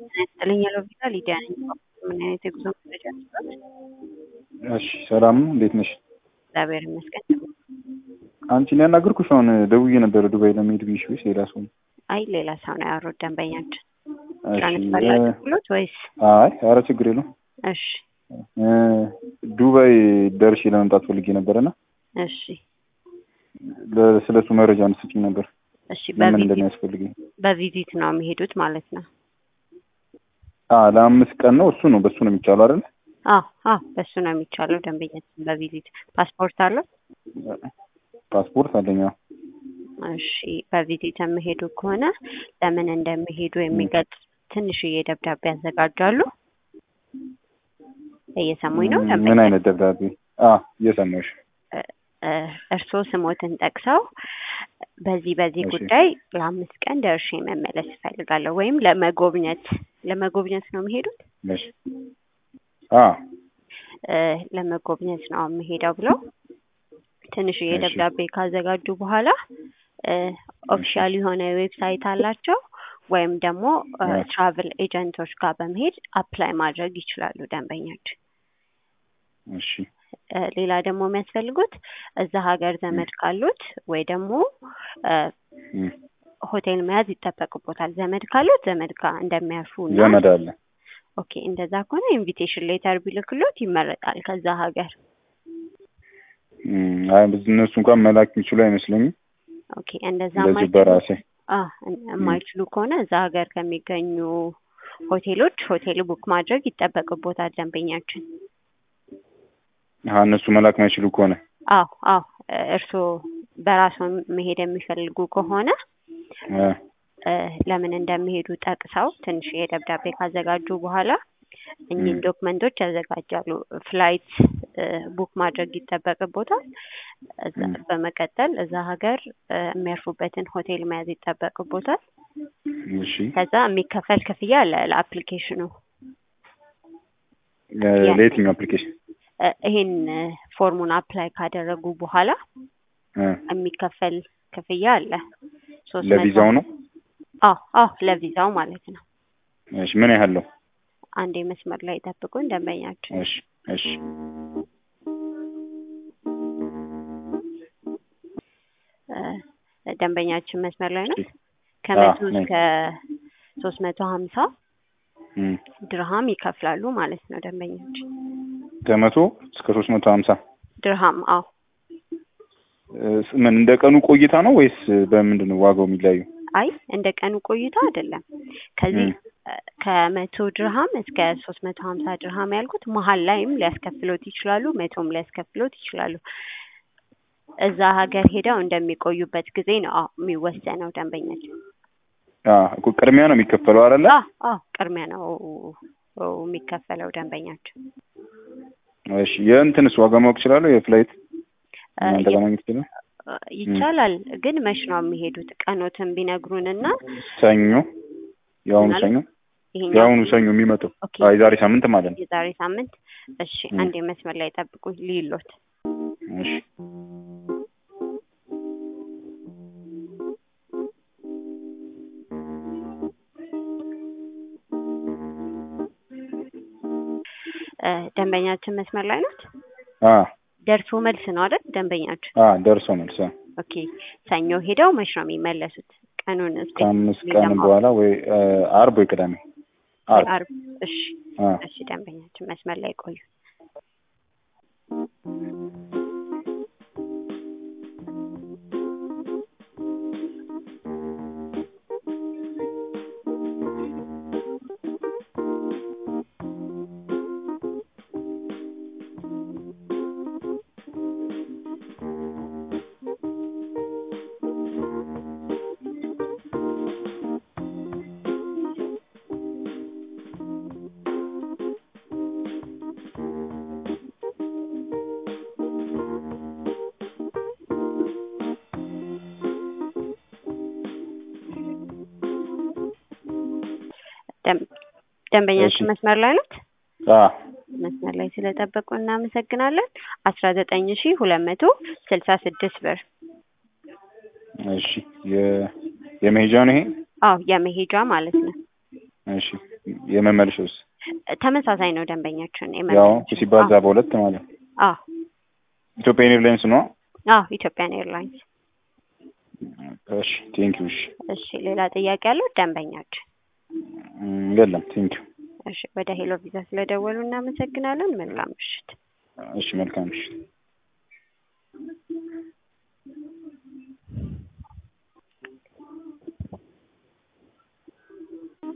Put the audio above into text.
ይስጥልኝ ሎቪዛ ሊዲያ ነኝ። ምን አይነት የጉዞ መረጃ ነበር? እሺ ሰላም ነው፣ እንዴት ነሽ? እግዚአብሔር ይመስገን። አንቺን ያናገርኩሽ አሁን ደውዬ ነበረ ዱባይ ለመሄድ ብዬሽ ወይስ ሌላ ሰው ነው? አይ ሌላ ሰው ነው ያወሩት ደንበኛችን። እሺ ትራንስፈር እ- ላድርግሎት ወይስ? አይ ኧረ ችግር የለውም። እሺ እ፣ ዱባይ ደርሼ ለመምጣት ፈልጌ ነበረና እሺ ለ- ስለሱ መረጃ እንድትሰጪኝ ነበር እሺ ለምን በቪዚት እንደሚያስፈልገኝ። በቪዚት ነው የሚሄዱት ማለት ነው። አ ለአምስት ቀን ነው እሱ ነው በሱ ነው የሚቻለው አይደል? አዎ አዎ በሱ ነው የሚቻለው። ደንበኛችን በቪዚት ፓስፖርት አለው? ፓስፖርት አለኝ። አዎ። እሺ በቪዚት የሚሄዱ ከሆነ ለምን እንደሚሄዱ የሚገልጽ ትንሽዬ ደብዳቤ ያዘጋጃሉ። እየሰሙኝ ነው ምን ደንበኛ? አይነት ደብዳቤ? አ እየሰማሁሽ። እ፣ እርስዎ ስሞትን ጠቅሰው በዚህ በዚህ እሺ። ጉዳይ ለአምስት ቀን ደርሼ መመለስ እፈልጋለሁ ወይም ለመጎብኘት ለመጎብኘት ነው የሚሄዱት እሺ። አ እ፣ ለመጎብኘት ነው የምሄደው ብለው ትንሽዬ እሺ። ደብዳቤ ካዘጋጁ በኋላ ኦፊሻል የሆነ ዌብሳይት አላቸው ወይም ደግሞ እ። ትራቭል ኤጀንቶች ጋር በመሄድ አፕላይ ማድረግ ይችላሉ ደንበኛችን። እሺ። እ፣ ሌላ ደግሞ የሚያስፈልጉት እዛ ሀገር ዘመድ ካሉት ወይ ደግሞ እ፣ እም፣ ሆቴል መያዝ ይጠበቅቦታል። ዘመድ ካሉት ዘመድ ጋር እንደሚያርፉ እና ዘመድ አለ። ኦኬ እንደዛ ከሆነ ኢንቪቴሽን ሌተር ቢልክሎት ይመረጣል ከዛ ሀገር። እም፣ አይ ብዙ እነሱ እንኳን መላክ የሚችሉ አይመስለኝም። ኦኬ እንደዛ እንደዚህ የማይችሉ በራሴ አ የማይችሉ ከሆነ እዛ ሀገር ከሚገኙ ሆቴሎች ሆቴል ቡክ ማድረግ ይጠበቅቦታል ደንበኛችን። አ እነሱ መላክ ማይችሉ ከሆነ አዎ አዎ እርስዎ በራስዎ መሄድ የሚፈልጉ ከሆነ አ እ፣ ለምን እንደሚሄዱ ጠቅሰው ትንሽ የደብዳቤ ካዘጋጁ በኋላ እኚህን ም። ዶክመንቶች ያዘጋጃሉ። ፍላይት እ፣ ቡክ ማድረግ ይጠበቅቦታል። እዛ ም። በመቀጠል እዛ ሀገር እ፣ የሚያርፉበትን ሆቴል መያዝ ይጠበቅቦታል። እሺ ከዛ የሚከፈል ክፍያ አለ ለአፕሊኬሽኑ ለ- ያ- ለየትኛው አፕሊኬሽን? እ፣ ይሄን እ፣ ፎርሙን አፕላይ ካደረጉ በኋላ አ የሚከፈል ክፍያ አለ። ሶስት ለቪዛው መቶ ነው? አዎ አዎ ለቪዛው ማለት ነው። እሺ ምን ያህል ነው? አንዴ መስመር ላይ ጠብቁን ደንበኛችን። እሺ እሺ እ፣ ደንበኛችን መስመር ላይ ነው። እሺ። ከመቶ አዎ፣ ነኝ። እስከ ሶስት መቶ ሀምሳ እም፣ ድርሃም ይከፍላሉ ማለት ነው ደንበኛችን። ከመቶ እስከ ሶስት መቶ ሀምሳ ድርሃም አዎ እ፣ ምን እንደ ቀኑ ቆይታ ነው ወይስ በምንድን ነው ዋጋው የሚለያዩ? አይ እንደ ቀኑ ቆይታ አይደለም። ከዚህ እም፣ እ፣ ከመቶ ድርሃም እስከ ሶስት መቶ ሀምሳ ድርሃም ያልኩት መሀል ላይም ሊያስከፍሎት ይችላሉ፣ መቶም ሊያስከፍሎት ይችላሉ። እዛ ሀገር ሄደው እንደሚቆዩበት ጊዜ ነው አዎ የሚወሰነው ደንበኛችን። አ እኮ ቅድሚያ ነው የሚከፈለው አይደለ? አዎ አዎ ቅድሚያ ነው የሚከፈለው ደንበኛችን። እሺ የእንትንስ ዋጋ ማወቅ እችላለሁ? የፍላይት እ፣ እናንተ ጋር ማግኘት ይችላል? እ፣ ይቻላል ግን መች ነው የሚሄዱት? ቀኖትን ቢነግሩንና ሰኞ የአሁኑ ማለት ሰኞ ይሄኛው የአሁኑ ሰኞ የሚመጣው ኦኬ አይ ዛሬ ሳምንት ማለት ነው። የዛሬ ሳምንት። እሺ እም። አንዴ መስመር ላይ ጠብቁኝ ልይሎት። እሺ እ፣ ደንበኛችን መስመር ላይ ናት። አ ደርሶ መልስ ነው አይደል ደንበኛችን? አ ደርሶ መልስ አ ኦኬ ሰኞ ሄደው መች ነው የሚመለሱት? ቀኑን እስኪ ከአምስት ቀን ለማወቅ። በኋላ ወይ አ፣ አርብ ወይ ቅዳሜ አርብ አርብ። እሺ አ እሺ ደንበኛችን መስመር ላይ ቆዩ። ደም- ደንበኛችን እሺ። መስመር ላይ ናት። አ መስመር ላይ ስለጠበቁ እናመሰግናለን። አስራ ዘጠኝ ሺ ሁለት መቶ ስልሳ ስድስት ብር እሺ የ የመሄጃ ነው ይሄ? አዎ የመሄጃ ማለት ነው። እሺ የመመልሻውስ ተመሳሳይ ነው ደንበኛችን ያው የመመለሻው። ሲባዛ በሁለት ማለት ነው። አዎ ኢትዮጵያን ኤርላይንስ ነው። አዎ ኢትዮጵያን ኤርላይንስ። እሺ ቴንኪው። እሺ እሺ ሌላ ጥያቄ ያለው ደንበኛችን? እም፣ የለም ቴንኪው። እሺ ወደ ሄሎ ቪዛ ስለደወሉ እናመሰግናለን። መልካም ምሽት። እሺ መልካም እሺ